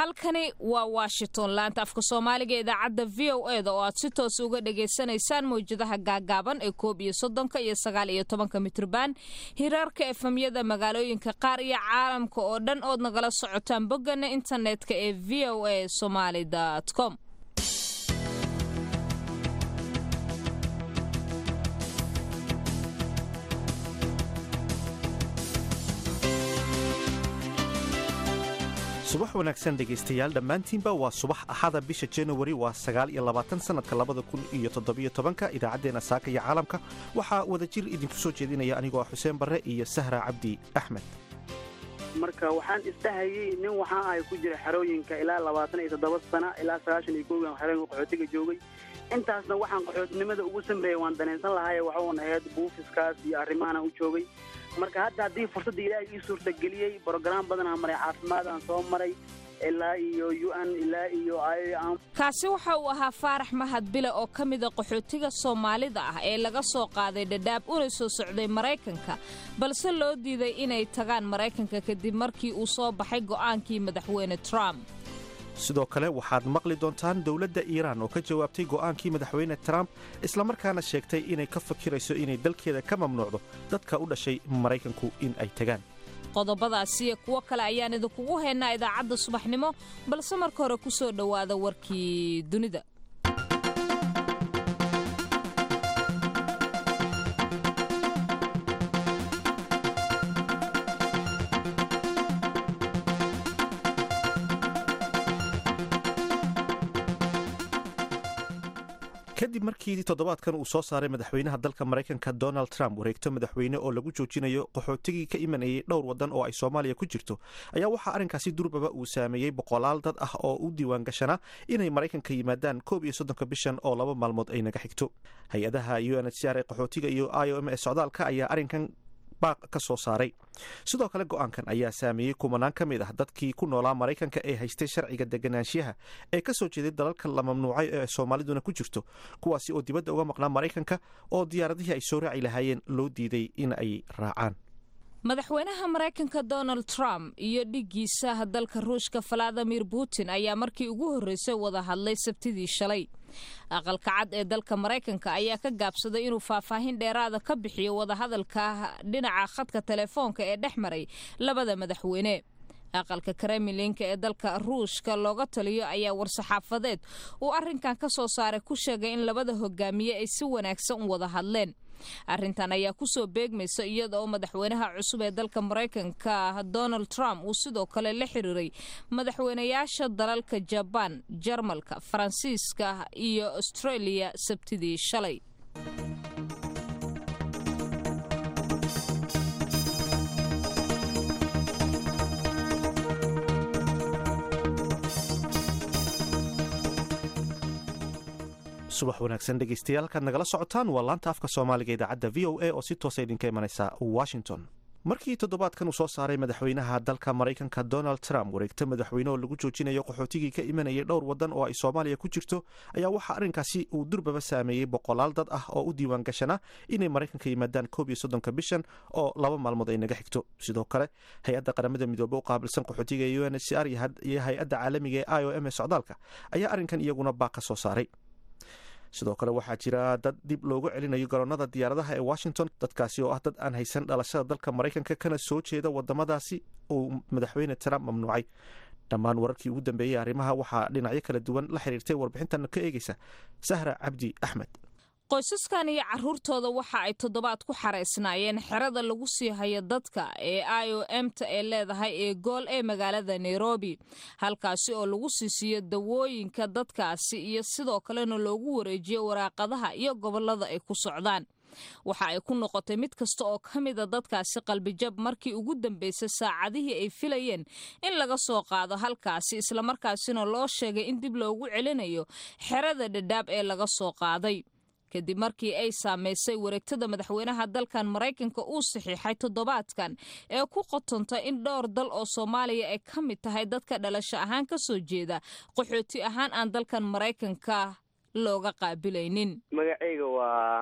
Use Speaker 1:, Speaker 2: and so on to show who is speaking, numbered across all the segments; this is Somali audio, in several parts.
Speaker 1: halkani waa washington laanta afka soomaaliga idaacadda v o e da oo aad si toos uga dhagaysanaysaan mawjadaha gaagaaban ee koob iyo soddonka iyo sagaal iyo tobanka mitrban hiraarka efemyada magaalooyinka qaar iyo caalamka oo dhan ood nagala socotaan boggana internetka ee v o a somaly com
Speaker 2: subax wanaagsan dhegaystayaal dhammaantiinba waa subax axada bisha januari waa sagaal iyo labaatan sannadka labada kun iyo toddobiyo tobanka idaacaddeenna saaka iyo caalamka waxaa wadajir idinku soo jeedinaya anigoo ah xuseen barre iyo sahra cabdi axmed
Speaker 3: marka waxaan isdhahayay nin waxaan ahay ku jira xerooyinka ilaa labaatan iyo toddoba sana ilaa sagaashan iyo koogan xerooyinka qaxootiga joogay intaasna waxaan qaxootinimada ugu samreeyay waan danaysan lahay waxuun ahayd buufiskaas iyo arrimaana u joogay marka hadda haddii fursadda ilaahay ii suurtageliyey brograam badanaa maray caafimaad aan soo maray ilaa iyo u n ilaa iyo
Speaker 1: kaasi waxa uu ahaa faarax mahad bile oo ka mida qaxootiga soomaalida ah ee laga soo qaaday dhadhaab una soo socday maraykanka balse loo diiday inay tagaan maraykanka kadib markii uu soo baxay go'aankii madaxweyne trump
Speaker 2: sidoo kale waxaad maqli doontaan dowladda iiraan oo ka jawaabtay go'aankii madaxweyne trump islamarkaana sheegtay inay ka fakirayso inay dalkeeda ka mamnuucdo dadka u dhashay maraykanku in ay tagaan
Speaker 1: qodobadaasiyo kuwo kale ayaan idinkugu haynaa idaacadda subaxnimo balse marka hore ku soo dhowaada warkii dunida
Speaker 2: kadib markii toddobaadkan uu soo saaray madaxweynaha dalka maraykanka donald trump wareegto madaxweyne oo lagu joojinayo qaxootigii ka imanayay dhowr wadan oo ay soomaaliya ku jirto ayaa waxaa arrinkaasi durbaba uu saameeyey boqolaal dad ah oo u diiwaan gashanaa inay maraykanka yimaadaan koob iyo soddonka bishan oo laba maalmood ay naga xigto hay-adaha u n h c r ee qaxootiga iyo i o m ee socdaalka ayaa arrinkan baaq ka soo saaray sidoo kale go'aankan ayaa saameeyey kumanaan ka mid ah dadkii ku noolaa maraykanka ee haystay sharciga deganaanshiyaha ee ka soo jeeday dalalka la mamnuucay ee soomaaliduna ku jirto kuwaasi oo dibadda uga maqnaa maraykanka oo diyaaradihii ay soo raaci lahaayeen loo diiday in ay raacaan
Speaker 1: madaxweynaha maraykanka donald trump iyo dhiggiisa dalka ruushka valadimir putin ayaa markii ugu horreysay wada hadlay sabtidii shalay aqalka cad ee dalka maraykanka ayaa ka gaabsaday inuu faahfaahin dheeraada ka bixiyo wadahadalka dhinaca khadka telefoonka ee dhex maray labada madaxweyne aqalka kremlinka ee dalka ruushka looga taliyo ayaa war-saxaafadeed uu arrinkan ka soo saaray ku sheegay in labada hogaamiye ay si wanaagsan u wada hadleen arrintan ayaa kusoo beegmaysa iyada oo madaxweynaha cusub ee dalka maraykanka donald trump uu sidoo kale la xiriiray madaxweynayaasha dalalka jabaan jarmalka faransiiska iyo australia sabtidii shalay
Speaker 2: subax wanaagsan dhegaystayaal halkaad nagala socotaan waa laanta afka soomaaliga idaacadda v o a oo si toosa idinka imanaysa washington markii toddobaadkan uu soo saaray madaxweynaha dalka maraykanka donald trump wareegto madaxweyne oo lagu joojinayo qaxootigii ka imanayay dhowr wadan oo ay soomaaliya ku jirto ayaa waxaa arrinkaasi uu durbaba saameeyey boqolaal dad ah oo u diiwaan gashana inay maraykanka yimaadaan koob iyo soddonka bishan oo laba maalmood ay naga xigto sidoo kale hay-adda qaramada midoobe u qaabilsan qaxootiga ee u n h c r iyo hay-adda caalamiga ee i o m ee socdaalka ayaa arrinkan iyaguna baaq ka soo saaray sidoo kale waxaa jira dad dib loogu celinayo garoonnada diyaaradaha ee washington dadkaasi oo ah dad aan haysan dhalashada dalka maraykanka kana soo jeeda wadamadaasi uu madaxweyne trump mamnuucay dhammaan wararkii ugu dambeeyey arrimaha waxaa dhinacyo kala duwan la xiriirtay warbixintan ka eegeysa sahra cabdi axmed
Speaker 1: qoysaskan iyo caruurtooda waxa ay toddobaad ku xaraysnaayeen xerada lagu sii hayo dadka ee i o m ta ee leedahay ee gool ee magaalada nairobi halkaasi oo lagu sii siiyo dawooyinka dadkaasi iyo sidoo kalena loogu wareejiyo waraaqadaha iyo gobolada ay ku socdaan waxa ay ku noqotay mid kasta oo ka mida dadkaasi qalbijab markii ugu dambeysay saacadihii ay filayeen in laga soo qaado halkaasi islamarkaasina loo sheegay in dib loogu celinayo xerada dhadhaab ee laga soo qaaday kadib markii ay saamaysay wareegtada madaxweynaha dalkan maraykanka uu saxiixay toddobaadkan ee ku qotonta in dhowr dal oo soomaaliya ay ka mid tahay dadka dhalasho ahaan ka soo jeeda qaxooti ahaan aan dalkan maraykanka looga qaabilaynin
Speaker 3: magacayga waa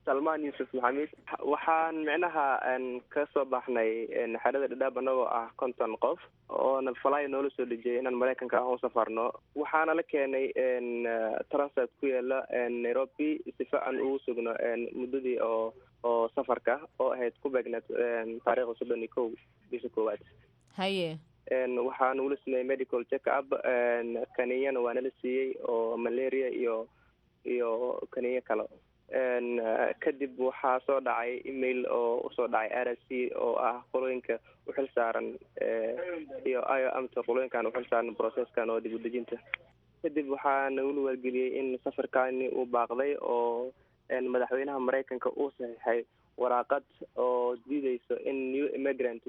Speaker 4: salmaan yuusuf maxamed waxaan micnaha ka soo baxnay xerada dhadhaab anagoo ah konton qof oona falaya noola soo dhejiyay inaan maraykanka ah u safarno waxaana la keenay transit ku yaala nairobi sifa aan ugu sugno muddadii oo oo safarka oo ahayd ku beegneed taariikhda soddon iyo kow bisha koowaad
Speaker 1: haye
Speaker 4: waxaa nagula sameeyey medical check up kaninyana waa nala siiyey oo malaria iyo iyo kaniyo kale kadib waxaa soo dhacay email oo usoo dhacay r s c oo ah qolooyinka uxil saaran iyo io amta qolooyinkan uxil saaran processkan oo dib udejinta kadib waxaa nagula wargeliyey in safarkani uu baaqday oo madaxweynaha maraykanka uu saxiixay waraaqad oo diideyso in new immigrants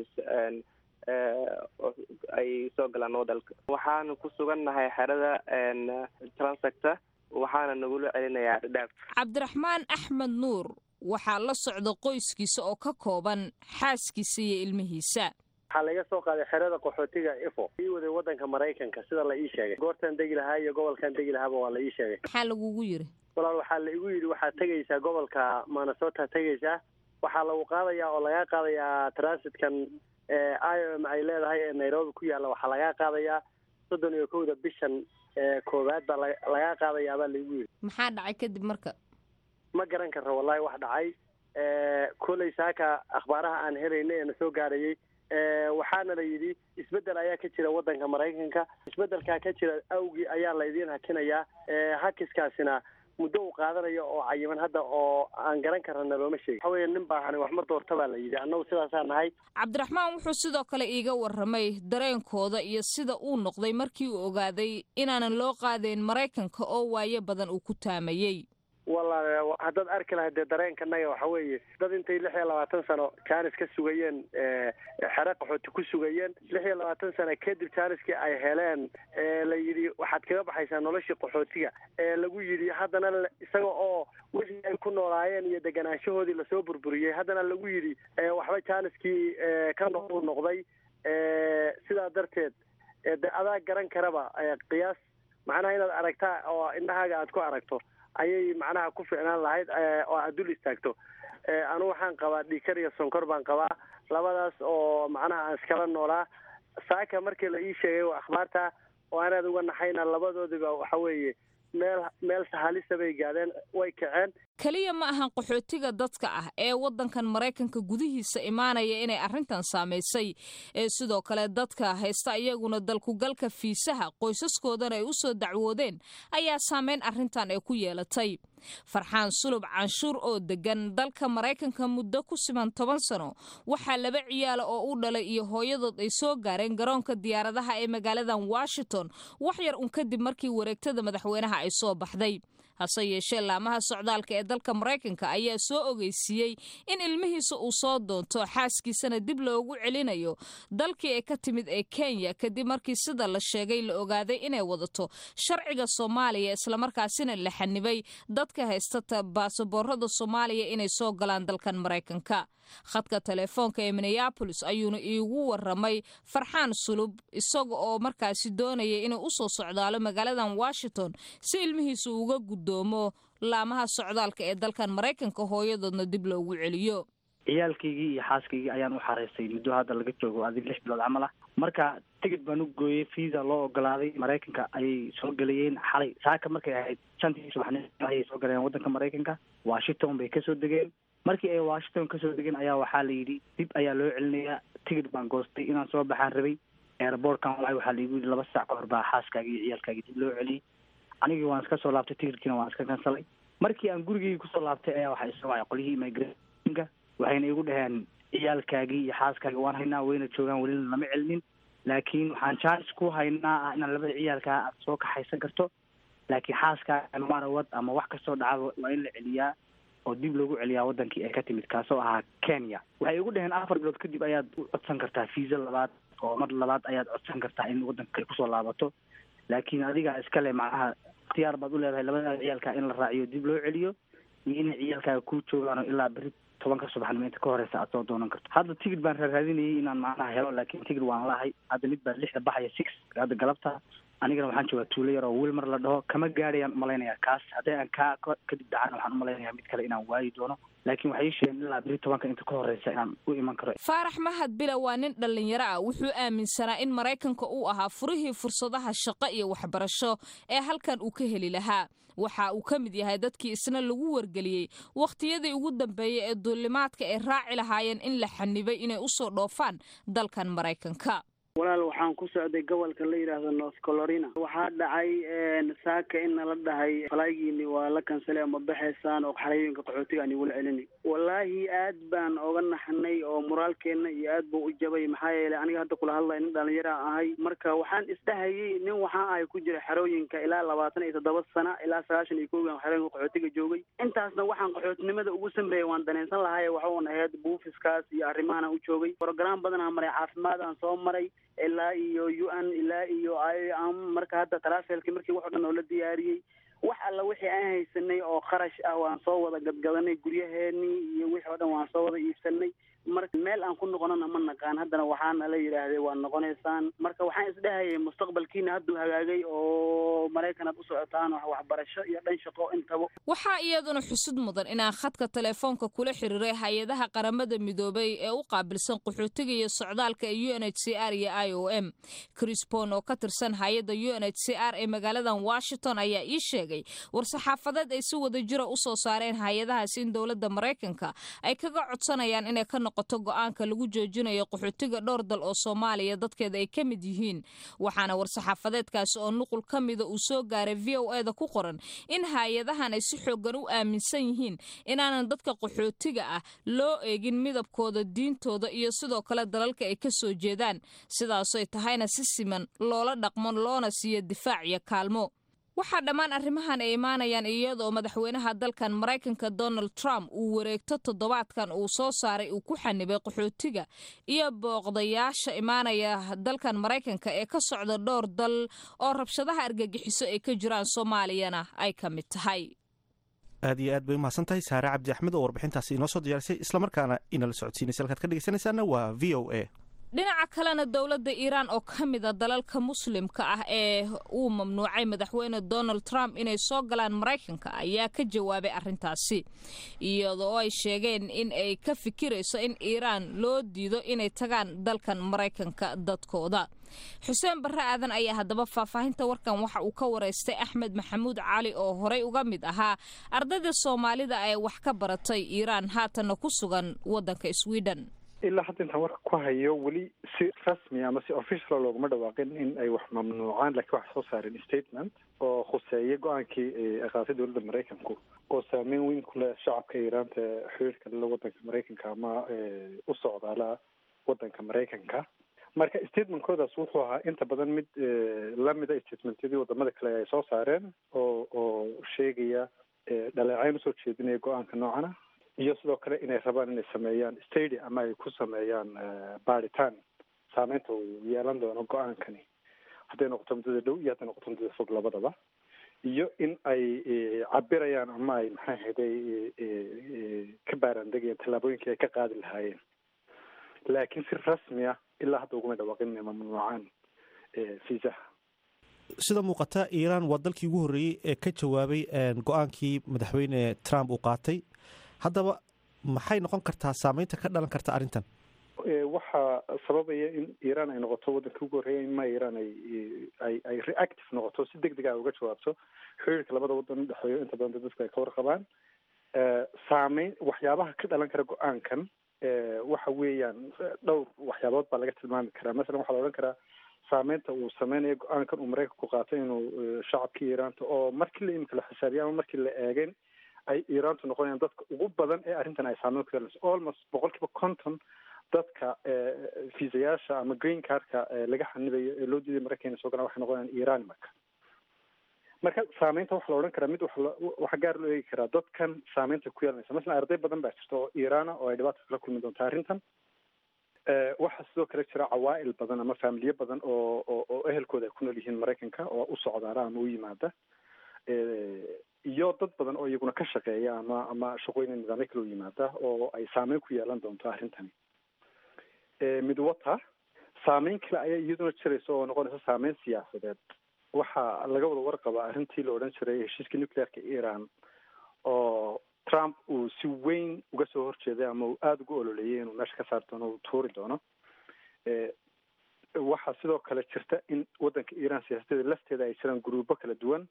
Speaker 4: ay soo galaan wadalka waxaana ku sugannahay xerada transacta waxaana nagula celinayaa dhadhaab
Speaker 1: cabdiraxmaan axmed nuur waxaa la socda qoyskiisa oo ka kooban xaaskiisa iyo ilmihiisa
Speaker 5: waxaa laga soo qaaday xerada qaxootiga ifo ii waday wadanka maraykanka sida la ii sheegay goortaan degi lahaa iyo gobolkan degi lahaaba waa la ii sheegay
Speaker 1: maxaa lagugu yiri
Speaker 5: walaal waxaa la igu yidhi waxaad tegaysaa gobolka minnesota tegaysaa waxaa lagu qaadayaa oo lagaa qaadayaa transitkan i o m ay leedahay ee nairobi ku yaalla waxaa lagaa qaadayaa soddon iyo kowda bishan koowaad baa lagaa qaadayaa baa laigu yidhi
Speaker 1: maxaa dhacay kadib marka
Speaker 5: ma garan karra wallahi wax dhacay koley saaka akhbaaraha aan helayna ee na soo gaarayay waxaana la yidhi isbeddel ayaa ka jira waddanka maraykanka isbeddelkaa ka jira awgii ayaa la idiin hakinayaa hakiskaasina muddo uu qaadanayo oo cayiman hadda oo aan garan karana looma sheegin waxa weeye nin baahani wax ma doorta baa la yidhi annagu sidaasaa nahay
Speaker 1: cabdiraxmaan wuxuu sidoo kale iiga warramay dareenkooda iyo sida uu noqday markii uu ogaaday inaanan loo qaadayn maraykanka oo waayo badan uu ku taamayey
Speaker 5: walaal haddaad arki lahayd dee dareenkanaga waxa weeye dad intay lix iyo labaatan sano jaanis ka sugayeen xere qaxooti ku sugayeen lix iyo labaatan sano kadib jaaniskii ay heleen la yidhi waxaad kaga baxaysaa noloshii qaxootiga ee lagu yidhi haddana isaga oo wixii ay ku noolaayeen iyo deganaanshahoodii lasoo burburiyey haddana lagu yidhi waxba jaaniskii ka noqu noqday sidaa darteed de adaa garan karaba qiyaas macnaha inaad aragtaa oo indhahaaga aad ku aragto ayay macnaha ku ficnaan lahayd oo aad dul istaagto anu waxaan qabaa dhiikar iyo sonkor baan qabaa labadaas oo macnaha aan iskala noolaa saaka markii la ii sheegay waa akhbaarta oo anaad uga naxayna labadoodiba waxa weeye meel meel sahalisa bay gaadeen way kaceen
Speaker 1: keliya ma ahan qaxootiga dadka ah ee waddankan maraykanka gudihiisa imaanaya inay arrintan saamaysay ee sidoo kale dadka haysta iyaguna dalkugalka fiisaha qoysaskoodana ay u soo dacwoodeen ayaa saameyn arrintan ay ku yeelatay farxaan sulub canshuur oo degan dalka maraykanka muddo ku siman toban sano waxaa laba ciyaala oo u dhalay iyo hooyadood ay soo gaareen garoonka diyaaradaha ee magaaladan washington wax yar un kadib markii wareegtada madaxweynaha ay soo baxday hase yeeshee laamaha socdaalka ee dalka maraykanka ayaa soo ogeysiiyey in ilmihiisa uu soo doonto xaaskiisana dib loogu celinayo dalkii ay ka timid ee kenya kadib markii sida la sheegay la ogaaday inay wadato sharciga soomaaliya islamarkaasina la xanibay dadka haystata baasaboorada soomaaliya inay soo galaan dalkan maraykanka khadka telefoonka ee minneabolis ayuuna iigu waramay farxaan sulub isaga oo markaasi doonaya inuu usoo socdaalo magaaladan washington si ilmihiisa uga guddoomo laamaha socdaalka ee dalkan maraykanka hooyadoodna dib loogu celiyo
Speaker 6: ciyaalkaygii iyo xaaskaygii ayaan u xareystay muddo hadda laga joogo adig lix bilood camal ah marka tigid baan u gooyey visa loo ogolaaday maraykanka ayay soo gelayeen xalay saaka markay ahayd shantii subaxnimo ayay soo galeen waddanka maraykanka washington bay kasoo degeen markii ay washington kasoo degeen ayaa waxaa la yidhi dib ayaa loo celinayaa tigid baan goostay inaan soo baxaan rabay airbortkan walahi waxaa laigu yidhi laba sac ka hor baa xaaskaagi iyo ciyaalkaagi dib loo celiyey anigii waan iska soo laabtay tigidkiina waan iska kansalay markii aan gurigeygi kusoo laabtay ayaa waxaa isoo wacay qolyihii immigrationka waxayna igu dhaheen ciyaalkaagii iyo xaaskaagi waan haynaa wayna joogaan welina lama celinin laakiin waxaan jaanis ku haynaa ah inaan labada ciyaalkaa aad soo kaxaysan karto laakiin xaaskaaga marawad ama wax kastoo dhacaba waa in la celiyaa oo dib loogu celiyaa wadankii ay ka timid kaasoo ahaa kenya waxay igu dhaheen afar bilood kadib ayaad u codsan kartaa fiisa labaad oo mar labaad ayaad codsan kartaa in wadanka ay kusoo laabato laakiin adiga iskale macnaha ikhtiyaar baad u leedahay labadaada ciyaalkaa in la raaciyo dib loo celiyo iyo inay ciyaalkaaga kuu joogaan ilaa beri tobanka subaxnimo inta ka horeysa aad soo doonan karto hadda tigid baan raaraadinayay inaan macnaha helo laakiin tigid waan lahay hadda mid baa lixda baxaya six hadda galabta anigana waxaan joogaa tuulo yar oo wilmar la dhaho kama gaadhayaan umalaynaya kaas haddii aan kaa kadib dhacana waxaan umalaynaya mid kale inaan waayi doono laakiin waxay ii sheegeen ilaa beri tobanka inta ka horeysa inaan u iman karo
Speaker 1: faarax mahad bila waa nin dhallinyaro ah wuxuu aaminsanaa in maraykanka uu ahaa furihii fursadaha shaqo iyo waxbarasho ee halkan uu ka heli lahaa waxa uu ka mid yahay dadkii isna lagu wargeliyey wakhtiyadii ugu dambeeyey ee duulimaadka ay raaci lahaayeen in la xanibay inay usoo dhoofaan dalkan maraykanka
Speaker 3: walaal waxaan ku socday gobolka la yidhaahdo north colorina waxaa dhacay saaka in nala dhahay falaygiini waa la kansalay ama baxaysaan oo xarayooyinka qaxootiga aan igula celini wallaahi aad baan oga naxnay oo moraalkeena iyo aad buu u jabay maxaa yeelay aniga hadda kula hadlaya nin dhalinyara ahay marka waxaan isdhahayay nin waxaa ahay ku jira xerooyinka ilaa labaatan iyo toddoba sana ilaa sagaashan iyo koogan xerooyinka qaxootiga joogay intaasna waxaan qaxootinimada ugu samreeyay waan danaysan lahay waxuun ahayd buufiskaas iyo arrimahan u joogay brograam badan aan maray caafimaad aan soo maray ilaa iyo u n ilaa iyo iam marka hadda tarafelki markii wax o dhan oo la diyaariyey wax alla wixii aan haysanay oo kharash ah waan soo wada gadgadanay guryaheenii iyo wixii o dhan waan soo wada iibsanay marka meel aan ku noqonana ma naqaan haddana waxaana la yidhaahday waa noqonaysaan marka waxaan isdhahayay mustaqbalkiina hadduu hagaagay oo maraykan aad u socotaan wax waxbarasho iyo dhan shaqo intaba
Speaker 1: waxaa iyaduna xusud mudan inaan khadka telefoonka kula xiriiray hay-adaha qaramada midoobay ee u qaabilsan qaxootiga iyo socdaalka ee u n h c r iyo i o m crisbon oo ka tirsan hay-adda u n h c r ee magaaladan washington ayaa ii sheegay war-saxaafadeed ay si wada jira usoo saareen hay-adahaas in dowladda maraykanka ay kaga codsanayaan inay ka noqoto go-aanka lagu joojinayo qaxootiga dhowr dal oo soomaaliya dadkeeda ay ka mid yihiin waxaana war-saxaafadeedkaasi oo nuqul ka mida uu soo gaaray v o e da ku qoran in hay-adahan ay si xoogan u aaminsan yihiin inaanan dadka qaxootiga ah loo eegin midabkooda diintooda iyo sidoo kale dalalka ay ka soo jeedaan sidaasoy tahayna si siman loola dhaqmo loona siiyo difaac iyo kaalmo waxaa dhammaan arrimahan ay imaanayaan iyadoo madaxweynaha dalkan maraykanka donald trump uu wareegto toddobaadkan uu soo saaray uu ku xanibay qaxootiga iyo booqdayaasha imaanaya dalkan maraykanka ee ka socda dhowr dal oo rabshadaha argagixiso ay ka jiraan soomaaliyana ay ka mid tahay
Speaker 2: aad iyo aad bay umahadsan tahay saare cabdi axmed oo warbixintaasi inoo soo diyaarisay islamarkaana inala socodsiinaysa halkaad ka dhegeysanaysaana waa v o a
Speaker 1: dhinaca kalena dowladda iiraan oo ka mida dalalka muslimka ah ee uu mamnuucay madaxweyne donald trump inay soo galaan maraykanka ayaa ka jawaabay arrintaasi iyadoo ay sheegeen in ay ka fikirayso in iiraan loo diido inay tagaan dalkan maraykanka dadkooda xuseen barre aadan ayaa haddaba faahfaahinta warkan waxa uu ka wareystay axmed maxamuud cali oo horey uga mid ahaa ardayda soomaalida ee wax ka baratay iiraan haatanna ku sugan waddanka sweden
Speaker 7: ilaa hadda intaan warka ku hayo weli si rasmi ama si official looguma dhawaaqin in ay wax mamnuucaan lakiin waxay soo saareen statement oo khuseeya go-aankii ay qaatay dowladda maraykanku oo saameyn weyn ku leh shacabka iiraanta xiriirka lala wadanka maraykanka ama u socdaala wadanka maraykanka marka statementkoodaas wuxuu ahaa inta badan mid lamida statementyadii wadamada kale ay soo saareen oo oo sheegaya dhaleecayn usoo jeedinaya go-aanka noocana iyo sidoo kale inay rabaan inay sameeyaan stadi ama ay ku sameeyaan baaritaan saameynta uu yeelan doono go-aankani hadday noqoto muddada dhow iyo hadday noqoto muddada fog labadaba iyo in ay cabirayaan ama ay maxaa ahayday ka baaraandegayaan tallaabooyinkii ay ka qaadi lahaayeen laakiin si rasmi ah ilaa hadda uguma dhawaaqin inay mamnuucaan fiisaha
Speaker 2: sida muuqata iiraan waa dalkii ugu horreeyey ee ka jawaabay go-aankii madaxweyne trump uu qaatay haddaba maxay noqon kartaa saameynta ka dhalan karta arrintan
Speaker 7: waxaa sababaya in iiraan ay noqoto waddanka ugu horreeya in ma iiraan ay ay ay reactive noqoto si deg deg a uga jawaabto xiriirka labada waddan udhexeeyo inta badan dadku ay ka warqabaan saameyn waxyaabaha ka dhalan kara go-aankan waxa weeyaan dhowr waxyaabood baa laga tilmaami karaa masalan waxaa la odhan karaa saameynta uu sameynayo go-aankan uu maraykanku qaatay inuu shacabkii iiraanta oo markii la imika la xisaabiya ama markii la eegeen ay iiraantu noqonayaan dadka ugu badan ee arrintan ay saameyn ku yeelanayso almost boqol kiiba conton dadka fiisayaasha ama green cardka laga xanibayo ee loo diiday maraykan soo galaan waxay noqonayaan iiraan marka marka saameynta waxaa la odhan karaa mid waxaa gaar loo eegi karaa dadkan saameynta ku yeelanaysa masalan arday badan baa jirta oo iiraana oo ay dhibaata kala kulmi doonta arrintan waxaa sidoo kale jira cawaa'il badan ama faamiliye badan oo oo oo ehelkooda ay ku nool yihiin maraykanka oo u socdaala ama u yimaada iyo dad badan oo iyaguna ka shaqeeya ama ama shaqooyin nidaamyo kale u yimaada oo ay saameyn ku yeelan doonto arrintani mid wata saameyn kale ayaa iyaduna jiraysa oo noqonaysa saameyn siyaasadeed waxaa laga wada warqaba arrintii la odhan jiray heshiiska nuclearka iran oo trump uu si weyn uga soo horjeeday ama uu aada uga ololeeyay inuu meesha ka saari doono uu tuuri doono waxaa sidoo kale jirta in waddanka iran siyaasadeeda lafteeda ay jiraan guruubo kala duwan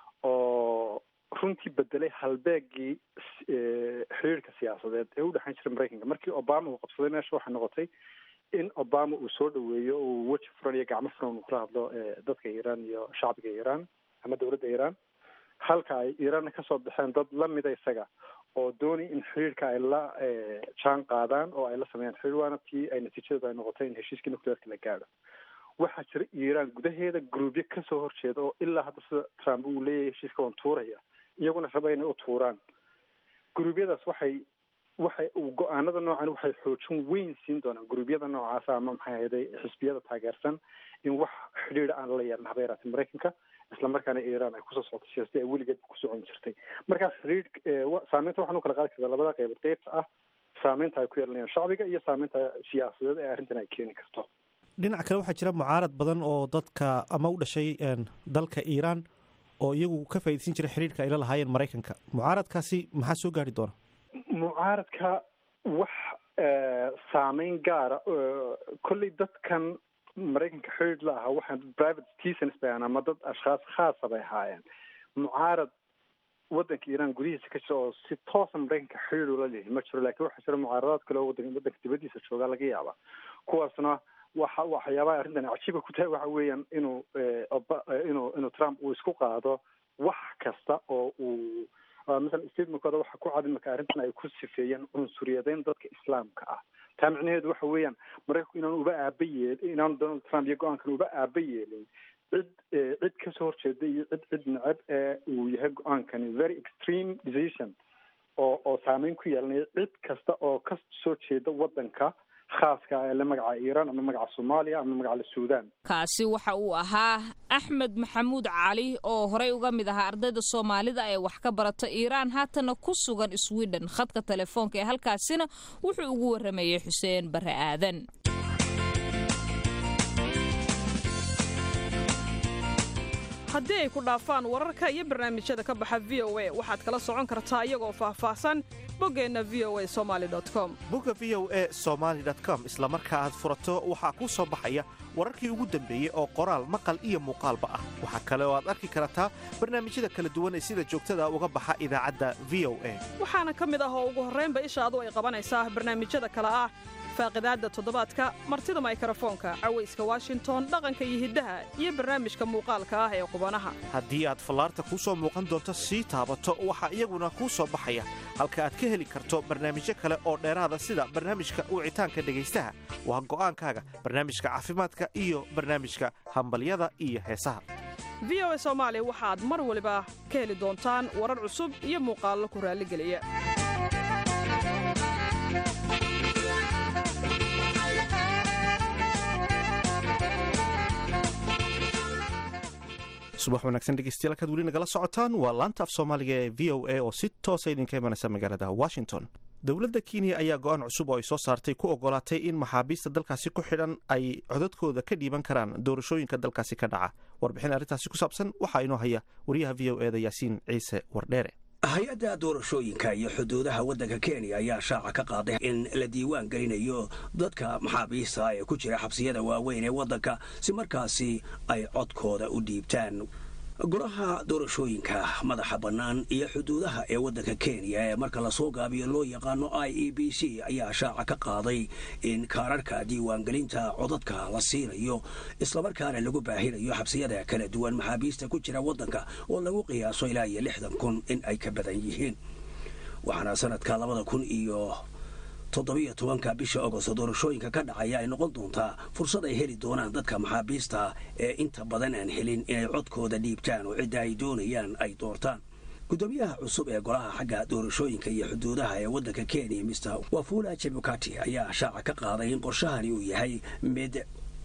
Speaker 7: oo runtii bedelay halbeegii xiriirka siyaasadeed ee u dhexeyn jiray maraykanka markii obama uu qabsaday meesha waxay noqotay in obama uu soo dhaweeyo uu weji furan iyo gacmo furan uu kula hadlo dadka iran iyo shacbiga iran ama dowladda iran halka ay iranna kasoo baxeen dad lamida isaga oo doonay in xiriirka ay la jaan qaadaan oo ay la sameeyaan xiriir waana tii ay natiijadooda ay noqotay in heshiiskii nuclearka la gaadho waxaa jira iran gudaheeda gruubyo kasoo horjeeda oo ilaa hadda sida trump uu leeyahay heshiiska waan tuuraya iyaguna raba inay u tuuraan gruubyadaas waxay waxay go-aanada noocan waxay xoojin weyn siin doonaan guruubyada noocaasa ama maxay ahayday xisbiyada taageersan in wax xidhiidha aan la yeelan haba yaraatay maraykanka isla markaana iran ay kusoo socotay siyaasada ay weligeed ku socon jirtay markaas xidhiidh saameynta waxaan u kala qaadi kartaa labada qeybood qeybta ah saameynta ay ku yeelanayaan shacbiga iyo saameynta siyaasadeed ee arrintan ay keeni karto
Speaker 2: dhinac kale waxaa jira mucaarad badan oo dadka ama u dhashay dalka iiraan oo iyagu ka faaidaysan jiray xiriirka ay la lahaayeen maraykanka mucaaradkaasi maxaa soo gaari doona
Speaker 7: mucaaradka wax saameyn gaara kolley dadkan maraykanka xiriir la ahaa waxaa private citizens bay ahaan ama dad ashkhaas khaasa bay ahaayeen mucaarad waddanka iiraan gudihiisa ka jira oo si toosa maraykanka xiriir ula leeyahay ma jiro lakin waxaa jira mucaaradaad kale oo wadan waddanka dibadiisa joogaa laga yaaba kuwaasna waxa waxyaabaha arrintan cajiiba ku tahay waxa weeyaan inuu inuu inuu trump uu isku qaado wax kasta oo uu masalan statementkooda waxa ku cad imaka arrintan ay ku sifeeyeen cunsuriyadeyn dadka islaamka ah taa micnaheedu waxa weeyaan maraykanku inaan uba aaba yeel inaanu donald trump iyo go-aankan uba aaba yeelin cid cid kasoo horjeeda iyo cid cid necab ee uu yahay go-aankani very extreme decision oo oo saameyn ku yeelanaya cid kasta oo ka soo jeeda waddanka khaaska ee la magaca iiraan ama magaca soomaaliya ama magaca suudaan
Speaker 1: kaasi waxa uu ahaa axmed maxamuud cali oo horey uga mid ahaa ardayda soomaalida ee wax ka barata iiraan haatana ku sugan sweden khadka telefoonka ee halkaasina wuxuu ugu waramayey xuseen bare aadan
Speaker 8: haddii ay ku dhaafaan wararka iyo barnaamijyada ka baxa v o a waxaad kala socon kartaa iyagoo faahfaahsan boggeenna v o a somaali com
Speaker 2: bogga v o e somaali com isla marka aad furato waxaa kuu soo baxaya wararkii ugu dambeeyey oo qoraal maqal iyo muuqaalba ah waxaa kale oo aad arki kartaa barnaamijyada kala duwan ee sida joogtada uga baxa idaacadda v o a
Speaker 8: waxaana ka mid ah oo ugu horraynba ishaadu ay qabanaysaa barnaamijyada kale ah faaqidaadda toddobaadka martida maykarafoonka cawayska washington dhaqanka iyo hiddaha iyo barnaamijka muuqaalka ah ee qubanaha
Speaker 2: haddii aad fallaarta kuu soo muuqan doonto sii taabato waxaa iyaguna kuu soo baxaya halka aad ka heli karto barnaamijyo kale oo dheeraada sida barnaamijka wicitaanka dhegaystaha waa go'aankaaga barnaamijka caafimaadka iyo barnaamijka hambalyada iyo heesaha
Speaker 8: v o a soomaali waxaad mar waliba ka heli doontaan warar cusub iyo muuqaallo ku raalligeliya
Speaker 2: subax wanaagsan dhegeystayaal halkaad weli nagala socotaan waa laanta af soomaaliga ee v o a oo si toosa idinka imanaysa magaalada washington dowladda kenya ayaa go-aan cusub oo ay soo saartay ku ogolaatay in maxaabiista dalkaasi ku xidhan ay codadkooda ka dhiiban karaan doorashooyinka dalkaasi ka dhaca warbixin arrintaasi ku saabsan waxaa inoo haya wariyaha v o eda yaasiin ciise wardheere
Speaker 9: hay-adda doorashooyinka iyo xuduudaha waddanka kenya ayaa shaaca ka qaaday in la diiwaan gelinayo dadka maxaabiista ee ku jira xabsiyada waaweyn ee waddanka si markaasi ay codkooda u dhiibtaan golaha doorashooyinka madaxa bannaan iyo xuduudaha ee waddanka kenya ee marka lasoo gaabiyo loo yaqaano i e b c ayaa shaaca ka qaaday in kaararhka diiwaangelinta codadka la siinayo islamarkaana lagu baahinayo xabsiyada kala duwan maxaabiista ku jira waddanka oo lagu qiyaaso ilaa iyo lixdan kun in ay ka badan yihiin waxaana sanadka labada kun iyo toddobiyo tobanka bisha agosto doorashooyinka ka dhacaya ay noqon doontaa fursad ay heli doonaan dadka maxaabiista ee inta badan aan helin inay codkooda dhiibtaan oo cidda ay doonayaan ay doortaan guddoomiyaha cusub ee golaha xagga doorashooyinka iyo xuduudaha ee waddanka kenya mister wafula chebukati ayaa shaaca ka qaaday in qorshahani uu yahay mid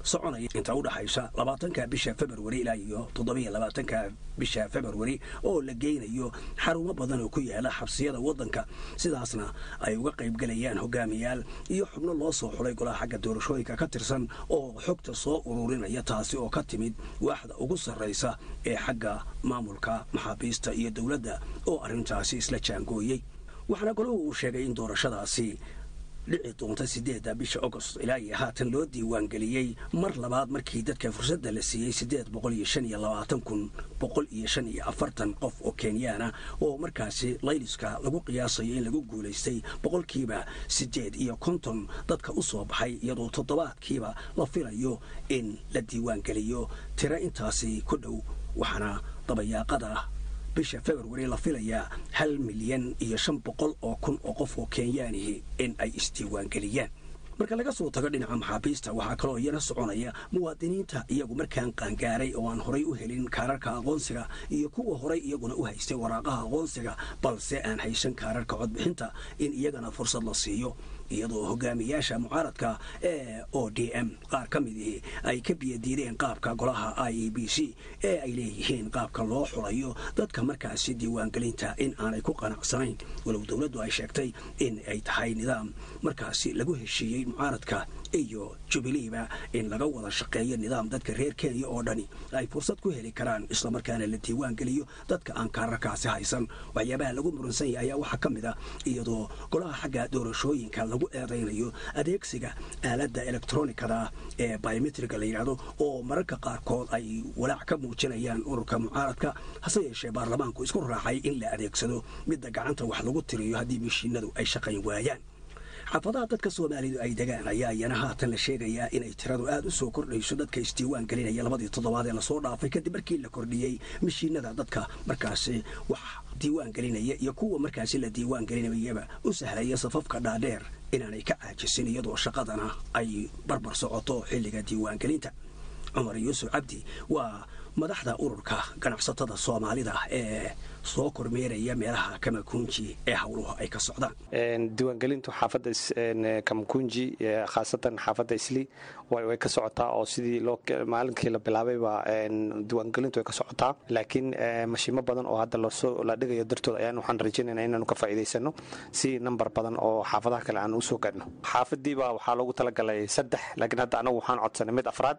Speaker 9: soconaya inta u dhaxaysa labaatanka bisha februari ilaa iyo toddobiyo labaatanka bisha februari oo la geynayo xarumo badan oo ku yaala xabsiyada waddanka sidaasna ay uga qaybgelayaan hogaamiyaal iyo xubno loo soo xulay golaha xagga doorashooyinka ka tirsan oo xogta soo ururinaya taasi oo ka timid waaxda ugu sarraysa ee xagga maamulka maxaabiista iyo dowladda oo arrintaasi isla jaangooyey waxaana golahu uu sheegay in doorashadaasi dhici doonta sideedda bisha agost ilaa iyo haatan loo diiwaangeliyey mar labaad markii dadka fursadda la siiyey siddeed boqol iyo shan iyo labaatan kun boqol iyo shan iyo afartan qof oo kenyaana oo markaasi layliska lagu qiyaasayo in lagu guulaystay boqolkiiba siddeed iyo konton dadka u soo baxay iyadoo toddobaadkiiba la filayo in la diiwaangeliyo tiro intaasi ku dhow waxaana dabayaaqada bisha februari la filayaa hal milyan iyo shan boqol oo kun oo qof oo kenyaanihi in ay isdiiwaangeliyaan marka laga soo tago dhinaca maxaabiista waxaa kaloo iyana soconaya muwaadiniinta iyagu markaan qaangaaray oo aan horay u helin kaararka aqoonsiga iyo kuwa horay iyaguna u haystay waraaqaha aqoonsiga balse aan haysan kaararka codbixinta in iyagana fursad la siiyo iyadoo hogaamiyaasha mucaaradka ee o d m qaar ka midii ay ka biyadiideen qaabka golaha i e b c ee ay leeyihiin qaabka loo xulayo dadka markaasi diiwaangelinta in aanay ku qanacsanayn walow dowladdu ay sheegtay in ay tahay nidaam markaasi lagu heshiiyey mucaaradka iyo jubileeba in laga wada shaqeeyo nidaam dadka reer kenya oo dhani ay fursad ku heli karaan islamarkaana la diiwaangeliyo dadka aan kaararkaasi haysan waxyaabaha lagu muransan yahay ayaa waxaa ka mid ah iyadoo golaha xagga doorashooyinka lagu eedaynayo adeegsiga aaladda elektronikada ee biometriga la yidhaahdo oo mararka qaarkood ay walaac ka muujinayaan ururka mucaaradka hase yeeshee baarlamaanku isku raacay in la adeegsado midda gacanta wax lagu tiriyo haddii mashiinadu ay shaqayn waayaan xaafadaha dadka soomaalidu ay degaan ayaa iyana haatan la sheegayaa inay tiradu aad u soo kordhayso dadka isdiiwaan gelinaya labadii toddobaad ee lasoo dhaafay kadib markii la kordhiyey mashiinada dadka markaasi wax diiwaan gelinaya iyo kuwa markaasi la diiwaan gelinayaba u sahlaya safafka dhaadheer inaanay ka caajisin iyadoo shaqadana ay barbar socoto xilliga diiwaangelinta cumar yuusuf cabdi waa madaxda ururka ganacsatada soomaalida ee soo kormeeraya meelaha kamakunji ee howluhu ay ka socdaan
Speaker 10: diiwaangelintu xaafadda kamakunji khaasatan xaafadda isli way ka socotaa oo sidii maalinkii la bilaabayba diiwaangelintu way ka socotaa laakiin mashiimo badan oo hadda la dhigayo dartood ayaan waxaan rajaynayna inaanu ka faa'iidaysano si nambar badan oo xaafadaha kale aan usoo gaadhno xaafadiiba waxaa loogu talagalay saddex laakiin hadda anagu waxaan codsanay mid afraad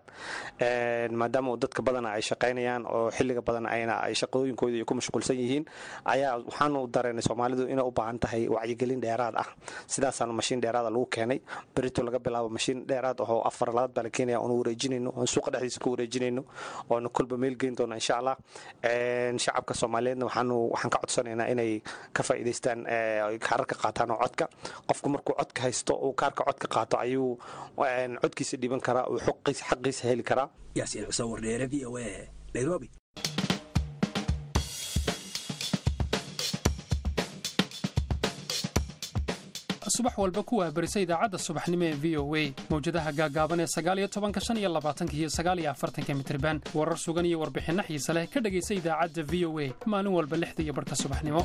Speaker 10: maadaama dadka badana ay shaqaynayaan oo xilliga badan ayna ay shaqooyinkooda iyo ku mashquulsan yihiin ayaa waxaanu dareenay soomaalidu inay u baahan tahay wacyigelin dheeraad ah sidaasaanu mashiin dheeraada lagu keenay berito laga bilaabo mashiin dheeraad ahoo afar labaad baa la keenaya oonu wareejinayno oon suuqa dhexdiisa ku wareejinayno oonu kolba meel geyn doono insha allah shacabka soomaaliyeedna waxaanu waxaan ka codsanaynaa inay ka faa'iidaystaan kaararka qaataan oo codka qofku markuu codka haysto uu kaarka codka qaato ayuu codkiisa dhiban karaa uu xaqiisa heli karaa
Speaker 9: yaasiin xuseen wardheere v o a nairobi
Speaker 11: subax walba ku waabarisa idaacadda subaxnimo ee v o a mawjadaha gaagaaban ee sagaaliyo tobanka shan iyo labaatanka iyo sagaaliyo afartanka mitriban warar sugan iyo warbixinno xiise leh ka dhegaysa idaacadda v o a maalin walba lixda iyo barhka subaxnimo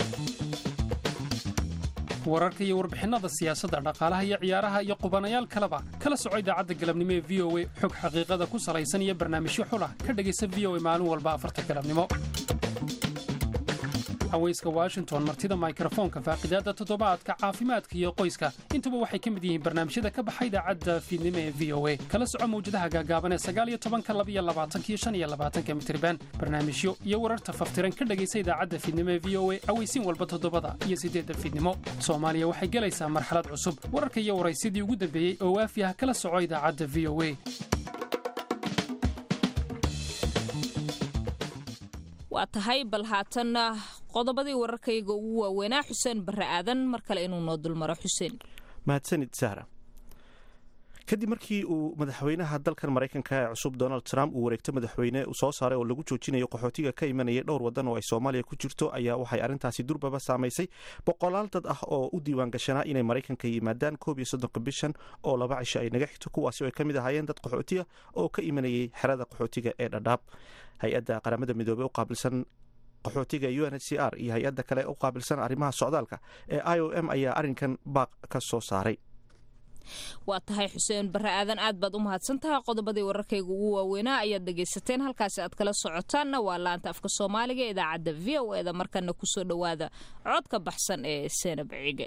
Speaker 11: wararka iyo warbixinnada siyaasadda dhaqaalaha iyo ciyaaraha iyo qubanayaal kaleba kala soco idaacadda galabnimo ee v o a xog xaqiiqada ku salaysan iyo barnaamijyo xulah ka dhegaysa v o a maalin walba afarta galabnimo haweyska washington martida mikrofoonka faaqidaadda toddobaadka caafimaadka iyo qoyska intuba waxay ka mid yihiin barnaamijyada ka baxa idaacadda fiidnimo ee v o a kala soco mawjadaha gaagaaban ee sagaaliyo tobanka labiyo labaatankiyo shan iyo labaatanka mitriban barnaamijyo iyo wararta faftiran ka dhegaysa idaacadda fiidnimo ee v o a aweysiin walba toddobada iyo siddeedda fiidnimo soomaaliya waxay gelaysaa marxalad cusub wararka iyo waraysidii ugu dambeeyey oo waafi ah kala soco idaacadda v o a
Speaker 1: waa tahay bal haatanna qodobadii wararkayga ugu waaweynaa xuseen barre aadan mar kale inuu noo dulmaro xuseen
Speaker 2: mahadsanid sahra kadib markii uu madaxweynaha dalkan maraykanka ee cusub donald trump uu wareegto madaxweyne soo saaray oo lagu joojinayo qaxootiga ka imanayay dhowr wadan oo ay soomaaliya ku jirto ayaa waxay arrintaasi durbaba saamaysay boqolaal dad ah oo u diiwaan gashanaa inay maraykanka yimaadaan koob iyo soddonka bishan oo laba cisho ay naga xigto kuwaasi oo ay ka mid ahaayeen dad qaxootiya oo ka imanayay xerada qaxootiga ee dhadhaab hay-adda qaramada midoobey u qaabilsan qaxootiga u n h c r iyo hay-adda kale u qaabilsan arrimaha socdaalka ee i o m ayaa arrinkan baaq ka soo saaray
Speaker 1: waa tahay xuseen bare aadan aad baad u mahadsantahay qodobadii wararkayga ugu waaweynaa ayaad dhegaysateen halkaasi aad kala socotaanna waa laanta afka soomaaliga ee idaacadda v o eda markana kusoo dhowaada codka baxsan ee seenab cige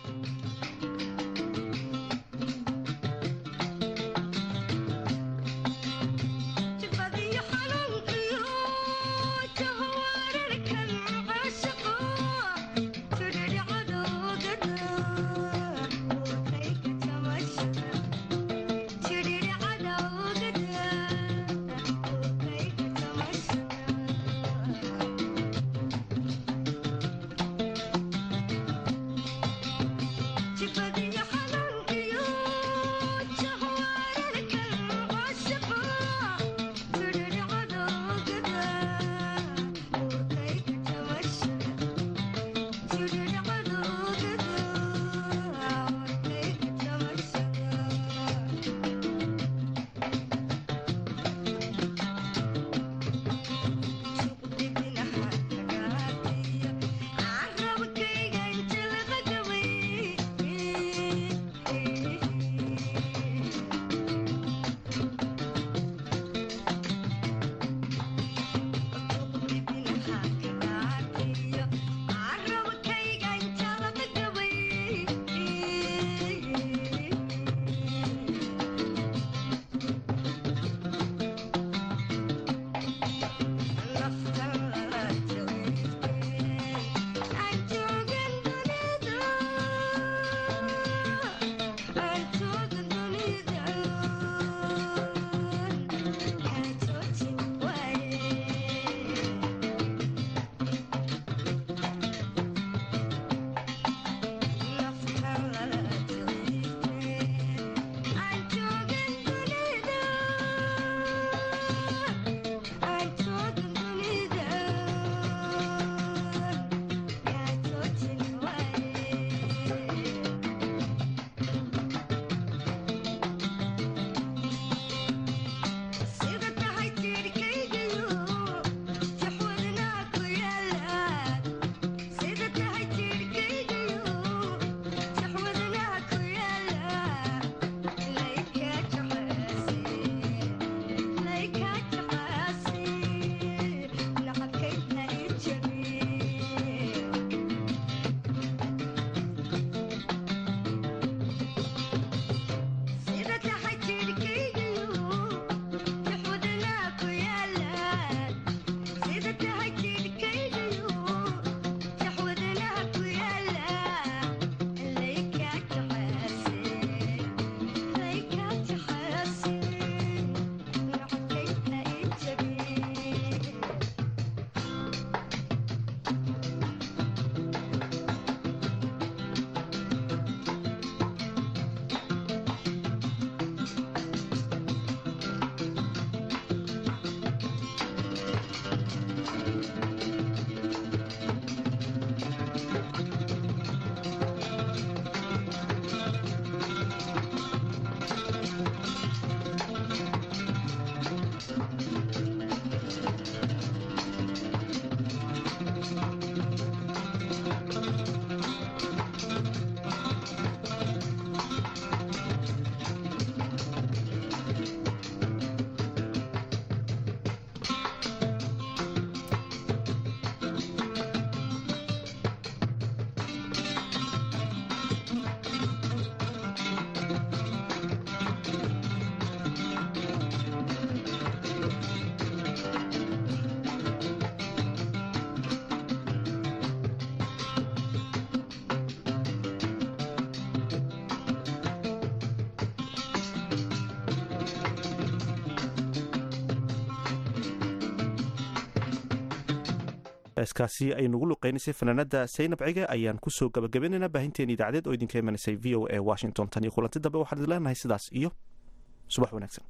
Speaker 2: heeskaasi ay nugu luqeynaysay fanaanada saynab cige ayaan kusoo gabagabaynaynaa baahinteeni idaacadeed oo idinka imanaysay v o a washington tan iyo kulanti dambe waxaan idin leenahay sidaas iyo subax wanaagsan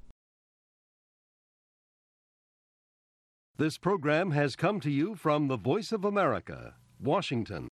Speaker 12: This program has come to you from the Voice of America, Washington.